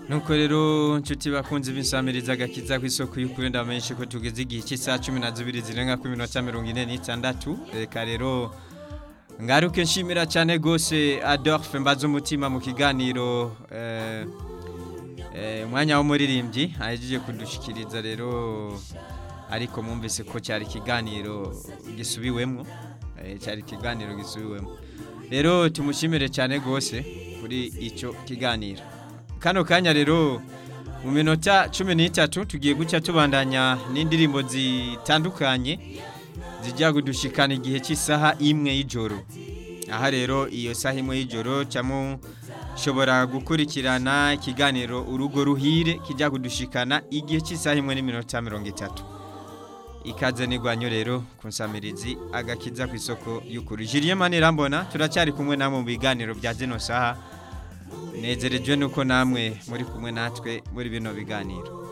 nuko rero nshuti bakunze b'insamiriza agakiza ku isoko y'ukuri ndamenyeshe ko tugeze igihe cy'isaha cumi na zibiri zirenga ku minota mirongo ine n'itandatu reka rero ngaruke nshimira cyane rwose adolphe mbaze umutima mu kiganiro eh, eh, umwanya w'umuririmbyi ahejeje kudushikiriza rero ariko mwumvise ko cyari ikiganiro gisubiwemo eh, cyari ikiganiro gisubiwemo rero tumushimire cyane rwose kuri icyo kiganiro kano kanya rero mu minota cumi n'itatu tugiye gucya tubandanya n'indirimbo zitandukanye zijya kudushikana igihe cy'isaha imwe y'ijoro aha rero iyo saha imwe y'ijoro cyamo shobora gukurikirana ikiganiro urugo ruhire kijya kudushikana igihe cy'isaha imwe n'iminota mirongo itatu ikaze n'igwanyo rero ku nsamirizi agakiza ku isoko y'ukuri jiriye manirambona turacyari kumwe namwe mu biganiro bya zino saha nezerejwe nuko namwe muri kumwe natwe muri bino biganiro